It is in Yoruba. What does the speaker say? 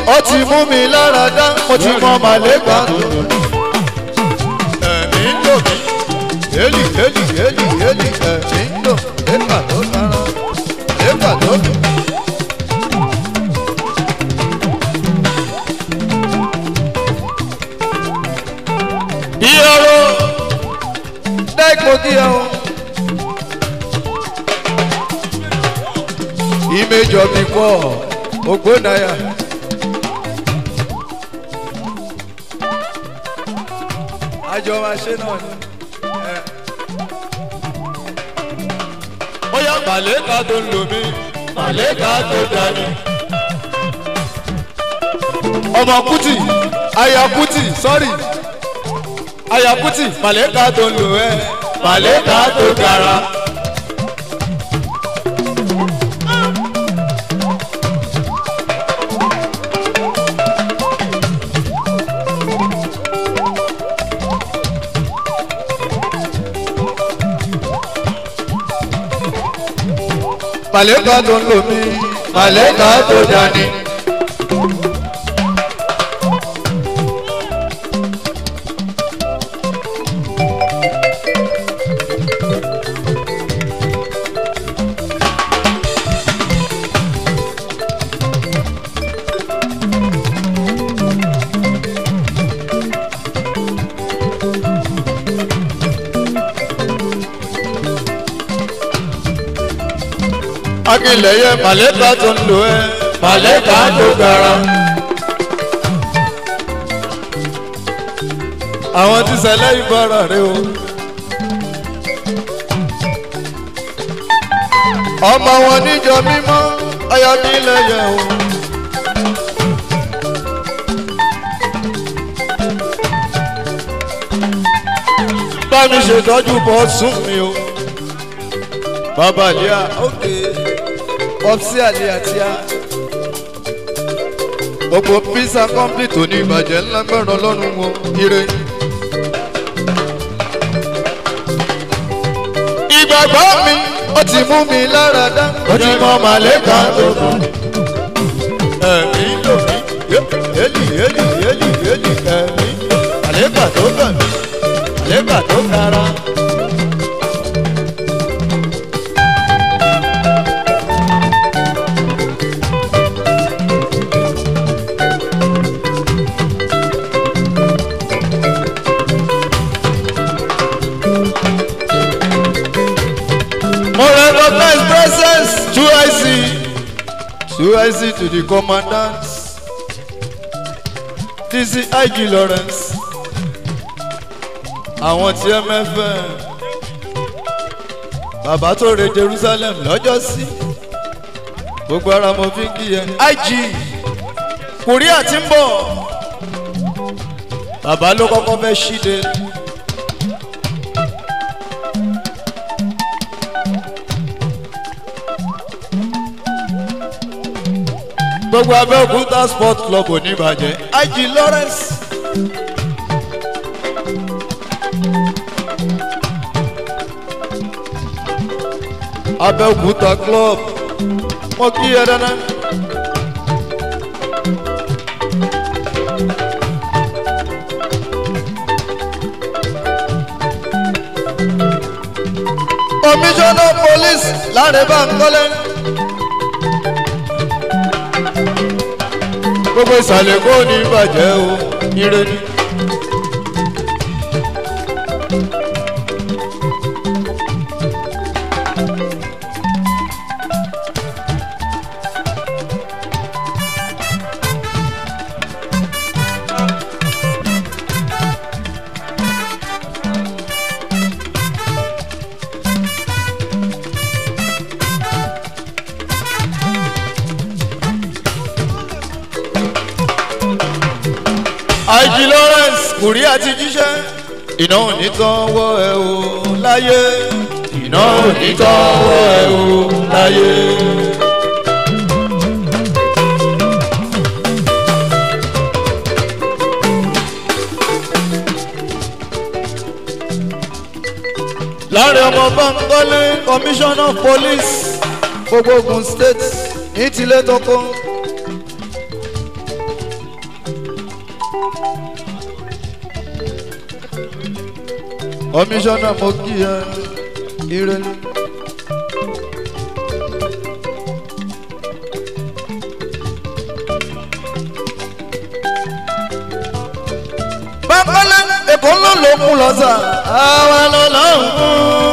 ó ti mú mi lára dá mo ti mọ màlẹ́gbà tó ẹ̀mí ń lò mí yéèlì yéèlì yéèlì yéèlì ẹ̀mí ń lò lẹ́gbà tó dára lẹ́gbà tó dùn. ìyọ̀rọ̀ dẹ́gbò kí ẹ o. image of before ogbonaya. àjọ wa ṣe náà ni. ó yá màlẹ́ka tó ń lò mí màlẹ́ka tó dání. ọmọ kùtì aya kùtì sọ́rí aya kùtì màlẹ́ka tó ń lò ẹ́ màlẹ́ka tó gara. màlẹ́ka tó ń lò mí màlẹ́ka tó dání. akínlẹ̀yẹ màlẹ́ka tó ń lò ẹ́ màlẹ́ka tó gara. àwọn tí sẹlẹ̀ ìbára rẹ o. ọmọ wọn níjọ mímọ́ ayọ̀kínlẹ̀yẹ o. bá mi ṣètọ́jú bọ́ sún mi o bàbá àlíyà ókè ọpsí àlíyà tíá gbogbo pizza complete òní ìbàjẹ́ ńlá gbẹ̀rọ lọ́rùn wọn ire. ìgbàgbọ́ mi ó ti mú mi lára dá ó ti mọ màlẹ́kà tó kàn. ẹ̀mí lò mí yéèlì yéèlì yéèlì yéèlì ẹ̀mí màlẹ́kà tó kàn mí màlẹ́kà tó kára. More recognize presence to IC to IC to the commandant TC IG Lawrence àwọn tí MFM bàbá tó re Jerusalem lọ́jọ́ sí gbogbo ara mo fi ń kí yẹn IG kùríà tí ń bọ̀ bàbá ló kọ́kọ́ fẹ́ ṣíde. gbogbo abẹ́òkúta sport club oníbàjẹ́ ig lawrence. abẹ́òkúta club mo kí ẹ dáná. commissioner police láre báńkọ́lẹ́. gbogbo ìsàlẹ̀ kò ní bàjẹ́ o ire ni. àìjì lawrence kùrí àti jíṣẹ́ iná ò ní tán wọ́ ẹ o láyé iná ò ní tán wọ́ ẹ o láyé. láàrin ọmọ báńkọ́lé commissioner of police gbogbo ogun state ní tilẹ̀ tọkọ kọmíṣánná mo kí ẹ ire. bákọ́lá èkó ló ló mú lọ sà. àwa ló lọ ń mú.